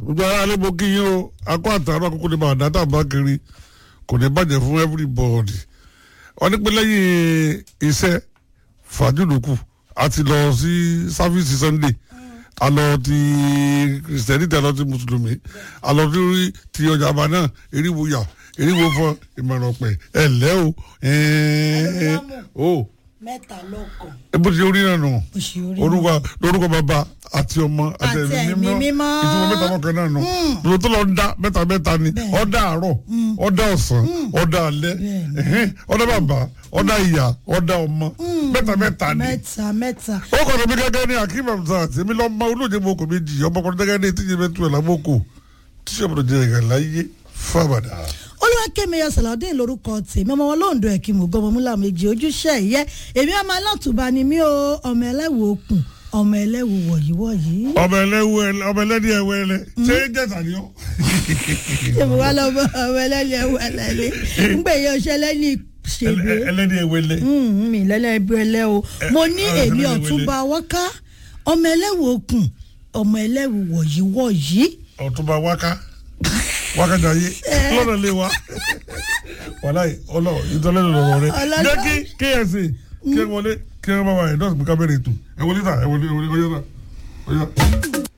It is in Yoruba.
gbogbo ara alẹ́ mo kí yín o akọ àtàrà àkókò ní bàdá tá a bá kiri kò ní bàjẹ́ fún everybody wọ́n ní pé lẹ́yìn iṣẹ́ fàájúlùkù a ti lọ sí sáfíìsì sunday a lọ ti kìrìsìtẹ́nì tẹ̀ lọ ti mùsùlùmí a lọ sí ti ọjà àbá náà eriwo yà eriwo fọ ìmọ̀ràn ọ̀pẹ ẹ̀ lẹ́ o ẹ̀ẹ́ o mẹ́ta lọ́kàn bó ti orí náà nù bó ṣe orí orúkọ lórúkọ bàbá àti ọmọ àti Àti ẹ̀mí ẹ̀mí mímọ́. ìtumọ̀ mẹ́ta mọ́kàn náà nù lóò tó lọ ń dá mẹ́ta mẹ́ta ni ọ̀dà àárọ̀ ọ̀dà ọ̀sán ọ̀dà alẹ́ ẹ̀hẹ́n, ọ̀dà bàbá ọ̀dà ìyá ọ̀dà ọmọ mẹ́ta mẹ́ta ni. mẹ́ta mẹ́ta ó kọ́ ọ̀dọ̀ mi gẹ́gẹ́ ní akeem hamzat èmi lọ́ mọ olóòjé mo kò mi jì ọmọkùnrin gẹ́gẹ́ ní tíjẹ́ bẹ́ẹ̀ tu ẹ̀ lámọ́kò tíṣẹ́ ọmọdé jẹ́ ìgbà láyé fábàdà. olùwàkẹ́mi ọ̀sàlọ́dún lórúkọ tèmi ọmọ wọn lóńdó ẹ̀kí mọ̀gọ́mọ múlá méjì ojúṣe ìyẹ́ èmi ọmọ alátùbá ni mí o ọmọ ẹlẹ́wù okùn ọmọ ẹlẹ́wù wọ̀yíwọ̀yí. ọmọ ẹlẹ́wù ọmọ ẹlẹ́ni ẹ̀wẹ̀ ẹlẹ́ ṣé jẹ́ta ni ọ́. èmi wà lọ́mọ ọmọ ẹlẹ́ni ẹ̀wù ẹlẹ́ni ńgbè yẹ ọṣẹ lẹ́ni ṣègbè ẹlẹ́ni ẹ̀wẹ̀ ẹlẹ́. mi lẹ́lẹ́ ibi ẹlẹ́ o mo ní ẹ- èmi ẹlẹ́ni ọ̀túnba wọ́ká ọmọ ẹlẹ́wù okùn ọmọ ẹlẹ́wù wọ̀yíwọ̀yí. ọ̀túnba wáká wáká jayé lọ́nà lé wa wàláyé ọlọ ìtọ́lẹ́nu lọ́rọ̀ rẹ Ọlọ́dọ̀. jẹ́ kí ksa kí ẹ wọlé kí ẹ bá wà ẹ̀ dọ́sì bí kábẹ́rẹ́ ètò ẹ wọlé ta ẹ wọlé ẹ wọlé ọyọ́ ta ọyọ́.